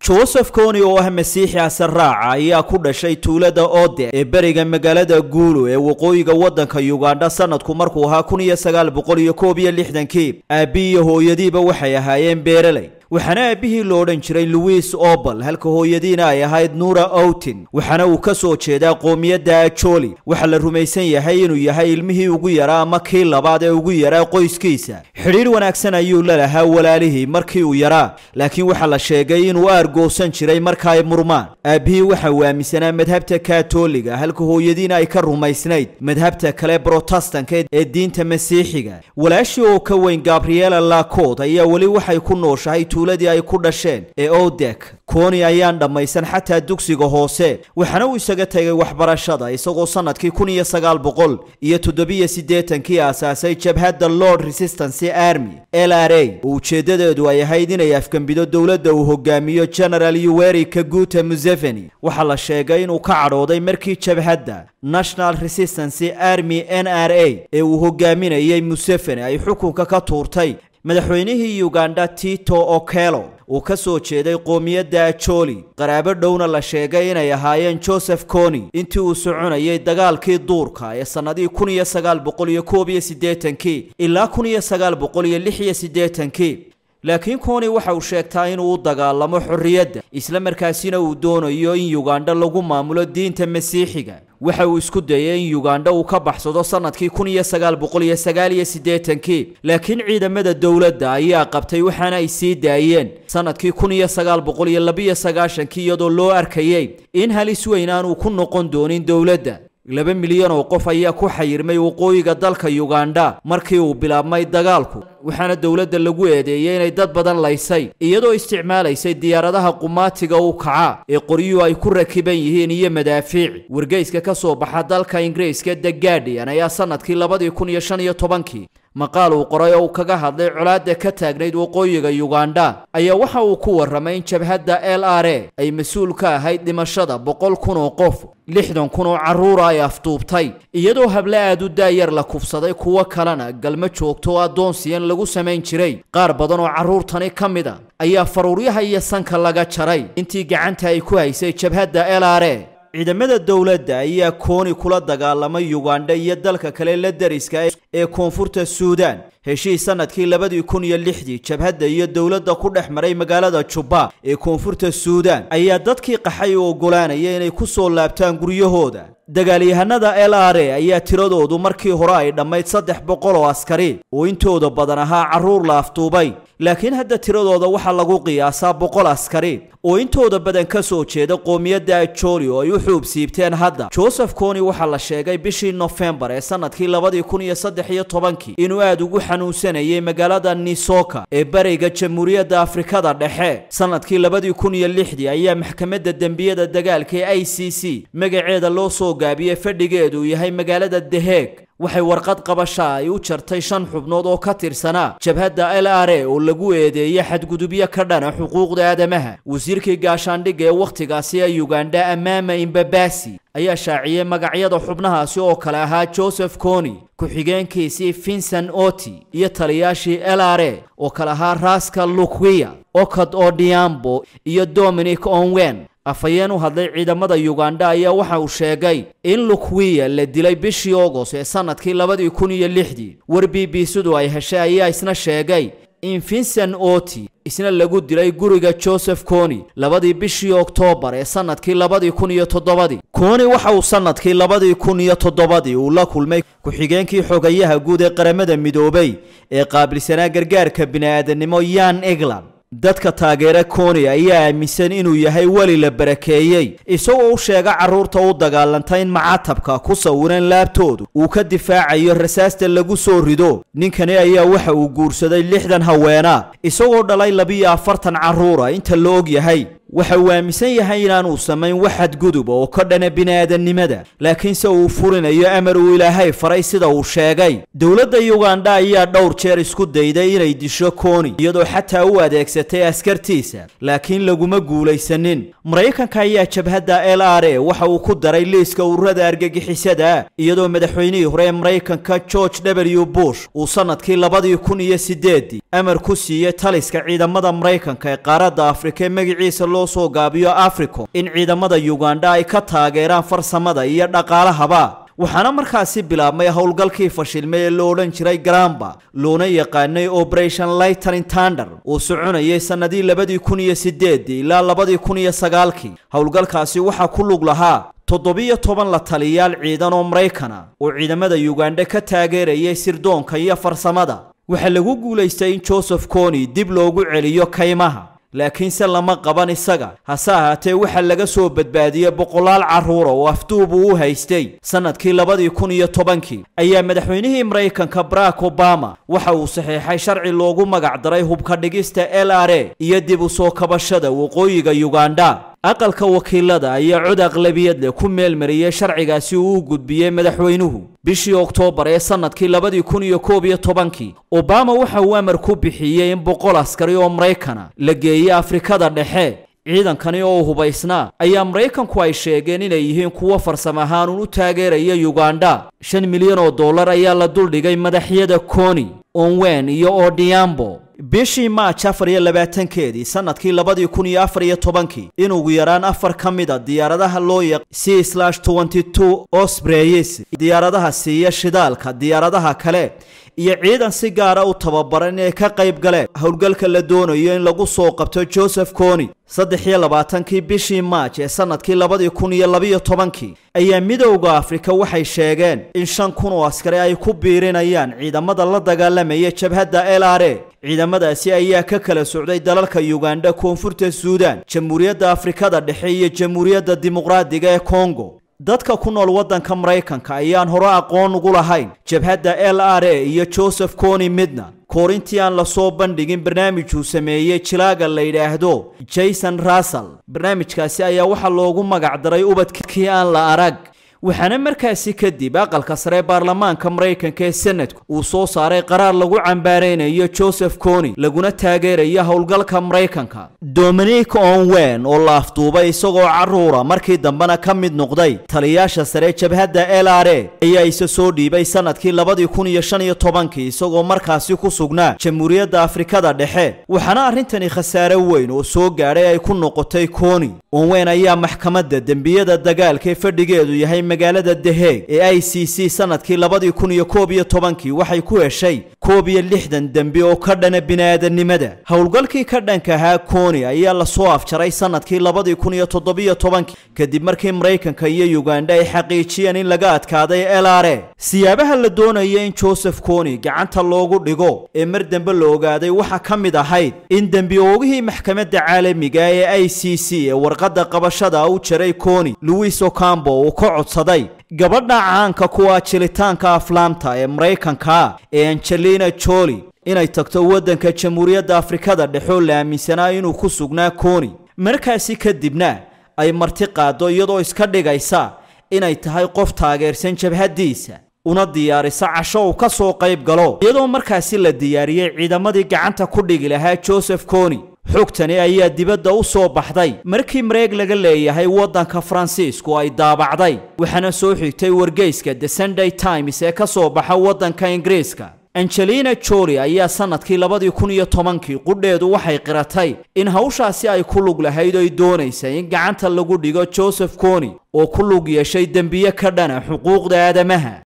joseph koni oo ah masiixi asaraaca ayaa ku dhashay tuulada ode ee beriga magaalada guulu ee waqooyiga waddanka ugandha sanadku markuu ahaa kun iyo sagaal boqol iyo koob iyo lixdankii aabbi iyo hooyadiiba waxay ahaayeen beereley waxaana aabbihii lo odhan jiray louis obal halka hooyadiina ay ahayd nuura outin waxaana uu ka soo jeedaa qoomiyadda ajoli waxaa la rumaysan yahay inuu yahay ilmihii ugu yaraa ama kii labaad ee ugu yaraa qoyskiisa xidhiir wanaagsan ayuu la lahaa walaalihii markii uu yaraa laakiin waxaa la sheegay inuu aargoosan jiray marka ay murmaan aabbihii waxa uu aaminsanaa madhabta katoliga halka hooyadiina ay ka rumaysnayd madhabta kale brotestanka ee diinta masiixiga walaashii oo ka weyn gabriela lacod ayaa weli waxay ku nooshahay tuuladii ay ku dhasheen ee odek koni ayaan dhammaysan xataa dugsiga hoose waxaana uu isaga tegay waxbarashada isagoo sannadkii kun iyo sagaal boqol iyo toddobiyo siddeetankii aasaasay jabhadda lord resistance army l r a oo ujeeddadeedu ay ahayd inay afgembido dowladda uu hogaamiyo general yuweri kaguta museveni waxaa la sheegay inuu ka cadhooday markii jabhadda national resistance army n r a ee uu hogaaminayay museveni ay xukunka ka tuurtay madaxweynihii ugandha tito okelo uu ka soo jeeday qoomiyadda ajoli qaraabo dhowna la sheegay inay ahaayeen joseph koni intii uu soconayay dagaalkii duurka ee sannadihii kun iyo sagaal boqol iyo koob iyo siddeetankii ilaa kun iyo sagaal boqol iyo lix iyo siddeetankii laakiin koni waxa uu sheegtaa inuu u dagaalamo xorriyadda isla markaasina uu doonayo in ugandha lagu maamulo diinta masiixiga waxa uu isku dayay in ugandha uu ka baxsado sannadkii kun iyo sagaal boqol iyo sagaal iyo siddeetankii laakiin ciidamada dowladda ayaa qabtay waxaana ay sii daayeen sannadkii kun iyo sagaal boqol iyo labiyo sagaashankii iyadoo loo arkayay in halis weyn aanu ku noqon doonin dowladda laba milyan oo qof ayaa ku xayirmay waqooyiga dalka ugandha markii uu bilaabmay dagaalku waxaana dowladda lagu eedeeyey inay dad badan laysay iyadoo isticmaalaysay diyaaradaha qumaatiga u kaca ee qoryuhu ay ku rakiban yihiin iyo madaafiic wargeyska ka soo baxa dalka ingiriiska the guardian ayaa sannadkii labadii kun iyo shan iyo tobankii maqaal uu qoray oo uu kaga hadlay colaadda ka taagnayd waqooyiga ugandha ayaa waxa uu ku warramay in jabhadda l r a ay mas-uul ka ahayd dhimashada boqol kun oo qof lixdan kun oo carruura ay afduubtay iyadoo hable aad u daayar la kufsaday kuwo kalena galmo joogto oo addoonsiyan lagu samayn jiray qaar badan oo carruurtani ka mid a ayaa faruuryaha iyo sanka laga jaray intii gacanta ay ku haysay jabhadda l r a ciidamada dowladda ayaa kooni kula dagaalamay ugandha iyo dalka kale la dariska ee koonfurta suudaan heshiis sannadkii labadii kun iyo lixdii jabhadda iyo dowladda ku dhex maray magaalada jubba ee koonfurta suudaan ayaa dadkii qaxay u oggolaanaya inay ku soo laabtaan guryahooda dagaalyahanada l r a ayaa tiradoodu markii hore ay dhammayd saddex boqol oo askari oo intooda badan ahaa carruur la afduubay laakiin hadda tiradooda waxaa lagu qiyaasaa boqol askari oo intooda badan ka soo jeeda qoomiyadda ajoli oo ay u xuub siibteen hadda joseph koni waxaa la sheegay bishii nofembar ee sannadkii labadii kun iyo saddex iyo tobankii inuu aad ugu xanuunsanayay magaalada nisoka ee bariga jamhuuriyadda afrikada dhexe sannadkii labadii kun iyo lixdii ayaa maxkamadda dembiyada dagaalka ee i c c magaceeda loo soo gaabiyey fadhigeedu yahay magaalada deheeg waxay warqad qabasha ay u jartay shan xubnood oo ka tirsanaa jabhadda l r a oo lagu eedeeyey xadgudubyo ka dhana xuquuqda aadamaha wasiirkii gaashaandhigga ee wakhtigaasi ee ugandha amaama imbabasi ayaa shaaciyey magacyada xubnahaasi oo kale ahaa joseph koni ku-xigeenkiisii vincent oti iyo taliyaashii l r a oo kale ahaa raska lukwiya okad odiambo iyo dominic onwen afhayeen u hadlay ciidamada ugandha ayaa waxa uu sheegay in lukwiya la dilay bishii ogos ee sannadkii labadii kun iyo lixdii war b b sidu ay heshay ayaa isna sheegay in vincent oti isna lagu dilay guriga joseph koni labadii bishii oktoobar ee sannadkii labadii kun iyo toddobadii koni waxa uu sannadkii labadii kun iyo toddobadii uu la kulmay ku-xigeenkii xogayaha guud ee qaramada midoobay ee qaabilsanaa gargaarka bini'aadanimo yan england dadka taageera koni ayaa aaminsan inuu yahay weli la barakeeyey isagoo u sheega carruurta u dagaalanta in macatabka ku sawiran laabtoodu uu ka difaacayo rasaasta lagu soo rido ninkani ayaa waxa uu guursaday lixdan haweenaa isagoo dhalay labiyo afartan carruura inta la og yahay waxa uu aaminsan yahay inaanuu samayn wax xadgudub oo ka dhana bini'aadannimada laakiinse uu furinayo amar uu ilaahay faray sida uu sheegay dowladda ugandha ayaa dhowr jeer isku dayday inay disho koni iyadoo xataa u adeegsatay askartiisa laakiin laguma guulaysanin maraykanka ayaa jabhadda l r a waxa uu ku daray liiska ururada argagixisada iyadoo madaxweynihii hore ee maraykanka george w bush uu sannadkii labadii kun iyo sideedii amar ku siiyey taliska ciidamada maraykanka ee qaaradda afrika ee magaciisa loo loo soo gaabiyo africom in ciidamada yugandha ay ka taageeraan farsamada iyo dhaqaalahaba waxaana markaasi bilaabmay howlgalkii fashilmay ee la odhan jiray garamba loona yaqaanay operation lightning tander uu soconayay sannadii labadii kun iyo sideedii ilaa labadii kun iyo sagaalkii howlgalkaasi waxaa ku lug lahaa toddobiyo toban la taliyaal ciidan oo maraykana oo ciidamada yugandha ka taageerayay sirdoonka iyo farsamada waxaa lagu guulaystay in joseph coni dib loogu celiyo kaymaha laakiinse lama qaban isaga hase ahaatee waxaa laga soo badbaadiyey boqolaal carruura oo afduub uu u haystay sannadkii labadii kun iyo tobankii ayaa madaxweynihii maraykanka barack obama waxa uu saxiixay sharci loogu magac daray hubka dhigista l r a iyo dib u soo kabashada waqooyiga yugandha aqalka wakiilada ayaa cod aqlabiyad leh ku meelmariyey sharcigaasi uu u gudbiyey madaxweynuhu bishii oktoobar ee sannadkii labadii kun iyo koob iyo tobankii obama waxa uu amar ku bixiyey in boqol askari oo maraykana la geeyey afrikada dhexe ciidankani oo hubaysnaa ayaa maraykanku ay sheegeen inay yihiin kuwo farsamo ahaan u taageeraya yugandha shan milyan oo dollar ayaa la duldhigay madaxyada coni onwen iyo odiambo bishii maaj afar iyo labaatankeedii sannadkii labadii kun iyo afar iyo tobankii in ugu yaraan afar ka mid a diyaaradaha loo yaq c slash twenty two ospreyes diyaaradaha siiya shidaalka diyaaradaha kale iyo ciidan si gaara u tababaran inay ka qayb galeen howlgalka la doonayo in lagu soo qabto joseph coni saddex iyo labaatankii bishii maaj ee sannadkii labadii kun iyo labiyo tobankii ayaa midowda afrika waxay sheegeen in shan kun oo askari ay ku biirinayaan ciidamada la dagaalamaya jabhadda l r a ciidamadaasi ayaa ka kala socday dalalka yugandha koonfurta suudan jamhuuriyadda afrikada dhexe iyo jamhuuriyadda dimuqraadiga ee kongo dadka ku nool waddanka maraykanka ayaan hore aqoon ugu lahayn jabhadda l r a iyo joseph coni midna koorintii aan lasoo bandhigin barnaamijuu sameeyey jilaaga la yidhaahdo jason russell barnaamijkaasi ayaa waxaa loogu magac daray ubadkii aan la arag waxaana markaasi kadib aqalka sare baarlamaanka maraykanka ee senatku uu soo saaray qaraar lagu cambaaraynayo joseph coni laguna taageerayo howlgalka maraykanka dominic onwen oo la afduubay isagoo carruura markii dambena ka mid noqday taliyaasha sare jabhadda l r a ayaa isa soo dhiibay sannadkii labadii kun iyo shan iyo tobankii isagoo markaasi ku sugnaa jamhuuriyadda afrikada dhexe waxaana arrintani khasaare weyn oo soo gaadhay ay ku noqotay coni onwen ayaa maxkamadda dembiyada dagaalka ee fadhigeedu yahay magaalada deheeg ee i c c sannadkii labadii kun iyo koob iyo tobankii waxay ku heshay koob iyo lixdan dembi oo ka dhana bini'aadanimada howlgalkii ka dhanka ahaa coni ayaa lasoo afjaray sannadkii labadii kun iyo toddobiyo tobankii kadib markii maraykanka iyo yugandha ay xaqiijiyeen in laga adkaaday l r a siyaabaha la doonaya in joseph coni gacanta loogu dhigo ee mar dambe la ogaaday waxaa ka mid ahayd in dembi oogihii maxkamadda caalamiga ee i c c ee warqadda qabashada u jaray coni louis ocambo uu ka codsaday gabadha caanka kuwa jilitaanka aflaamta ee maraykanka ee angelina joli inay tagto waddanka jamhuuriyadda afrikada dhexoo la aaminsanaa inuu ku sugnaa coni markaasi kadibna ay marti qaaddo iyadoo iska dhigaysa inay tahay qof taageersan jabhaddiisa una diyaarisa casho uu ka soo qayb galo iyadoo markaasi la diyaariyey ciidamadii gacanta ku dhigi lahaa joseph coni xogtani ayaa dibadda u soo baxday markii mareeg laga leeyahay waddanka faransiisku ay daabacday waxaana soo xigtay wargeyska the sunday times ee ka soo baxa waddanka ingiriiska angelina joli ayaa sannadkii labadii kun iyo tobankii qudheedu waxay qiratay in hawshaasi ay ku lug lahayd oy doonaysay in gacanta lagu dhigo joseph coni oo ku lug yeeshay dembiye ka dhana xuquuqda aadamaha